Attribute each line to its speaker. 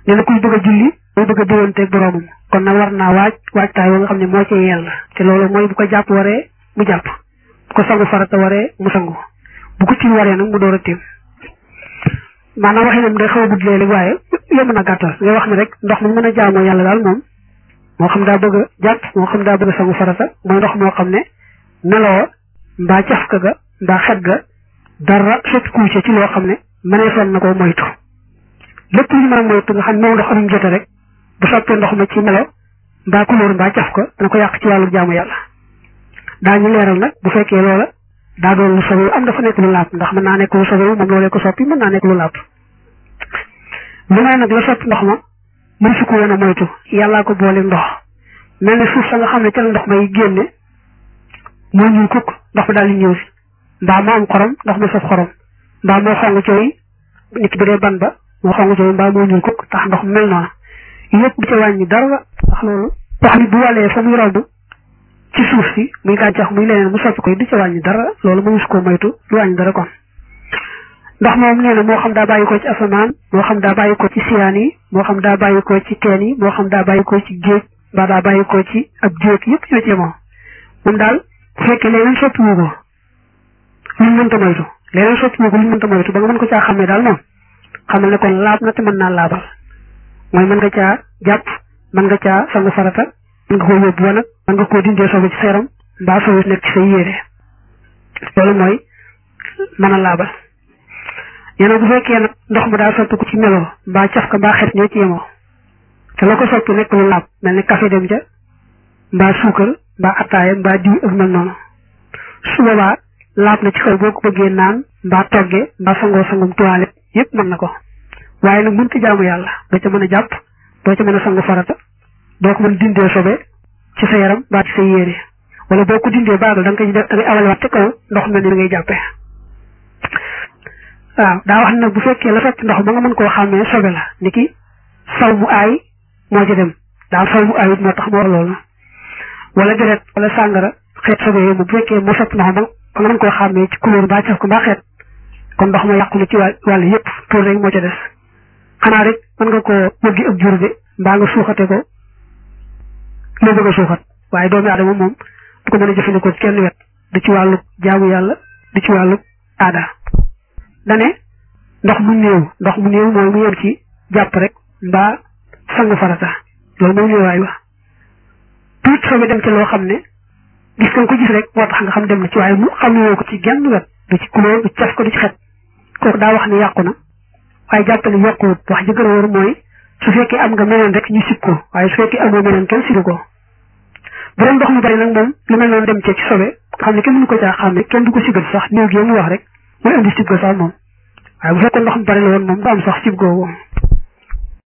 Speaker 1: nee na kuy bëgg a julli muy bëgg a déwanteeg boroomam kon nag war naa waaj waajtaay wa nga xam ne moo ci yell te loolu mooy bu ko jàpp waree mu jàpp bu ko sangu farata waree mu sangu bu ko ci waree nag mu door a tiim maanaam waxee nam day xaw a gudd léeg-léeg waaye yomb na gàttal ngay wax ne rek ndox mu mën a jaamoo yàlla daal moom moo xam daa bëgg a jàpp moo xam daa bëgg a sangu farata mooy ndox moo xam ne meloo mbaa cafka ga mbaa xet ga dara sot kuuce ci loo xam ne mënee son na ko moytu lépp lu ñu mën a moytu nga xam ne moom ndox amuñ jote rek bu soppee ndox ma ci melo mbaa couleur mbaa caf ko dana ko yàq ci wàllu jaamu yàlla daañu leeral nag bu fekkee loola daa doon lu sobewu am dafa nekk lu laab ndax mën naa nekk lu sobewu moom loolee ko soppi mën naa nekk lu laab lu may nag la soppi ndox ma mën su ko woon a moytu yàllaa ko boole ndox mel ne suuf sa nga xam ne ca la ndox may génne moo ñuul kukk ndox ma daal di ñëw si mbaa moo am xorom ndox ma saf xorom mbaa moo xong cooy nit ki bu dee ban ba moo xong cooy mbaa moo ñuul kukk tax ndox mel noonu yëpp du ca wàññi dara ndax loolu ndox mi bu wàllee fa muy romb ci suuf si muy gàncax muy leneen mu soppi koy du ca wàññi dara loolu mënu su ko moytu du wàññi dara kon ndox moom nee na moo xam daa bàyyi ko ci asamaan moo xam daa bàyyi ko ci siyaan yi moo xam daa bàyyi ko ci teen yi moo xam daa bàyyi ko ci géej mbaa daa bàyyi ko ci ab jéeg yëpp ñoo ci moom moom daal bu fekkee leneen soppi wu ko luñ mënta moytu leneen soppi wu ko luñ mënta moytu ba nga mën ko caa xamee daal moom xamal ne kon laab na te mën naa laabal mooy mën nga caa jàpp mën nga caa sangu farata mën nga koo yóbbu wanag mën nga koo dindee sobe ci sa yaram mbaa sobe nekk ci sa yére loolu mooy mën a laabal yéen bu fekkee nag ndox mu daa soppi ko ci melo mbaa caf ka mbaa xet ñoo ci yemoo te la ko soppi nekk lu laab mel ni café dem ja mbaa suukar mbaa attaaya mbaa diw ak mel noonu su boobaa laab na ci kaw boo ko bëggee naan mbaa toggee mbaa sangoo sangum toilette yépp mën na ko waaye nag mënta jaamu yàlla doo ca mën a jàpp doo ca mën a sangu farata doo ko mën dindee sobe ci sa yaram mbaa ci sa yére wala boo ko dindee baagal da nga koy def da ngay awalewaat ci kaw ndox mel ni ngay jàppee waaw daa wax ne nag bu fekkee la fekk ndox ba nga mën koo xàmmee sobe la ni ki saw bu aay moo ci dem daal saw bu aay it moo tax moo wax loolu wala deret wala sàngara xeet sobe yooyu bu fekkee moo sopp ndox ba nga mën koo xàmmee ci couleur mbaa caf ko mbaa xeet kon ndox ma yàqu na ci wàll wàll yëpp pour rek moo ca des xanaa rek mën nga koo wëggi ak jur de mbaa nga suuxate ko loo bëgg a suuxat waaye doomi aadama moom du ko mën a jëfandikoo kenn wet du ci wàllu jaamu yàlla du ci wàllu aada dane ndox mu néew ndox mu néew mooy mu yem ci jàpp rek mbaa sangu farata loolu mooy néewaay wa tuut soobee dem ci loo xam ne gis nga ko gis rek moo tax nga xam dem na ci waaye mu xam ne ko ci genn wet du ci couleur du caf ko du ci xet kooku daa wax ne yàqu na waaye jàppale yokkuwut wax ji gën a wóor mooy su fekkee am nga meneen rek ñu sib ko waaye su fekkee amoo meneen kenn sibu ko bu doon ndox mu bari nag moom lu mel noonu dem cee ci sobe xam ne kenn mënu ko caa xam ne kenn du ko sigal sax néew gi mu wax rek mooy indi sib ko sax moom waaye bu fekkoon ndox mu bari la woon moom du am sax sib googu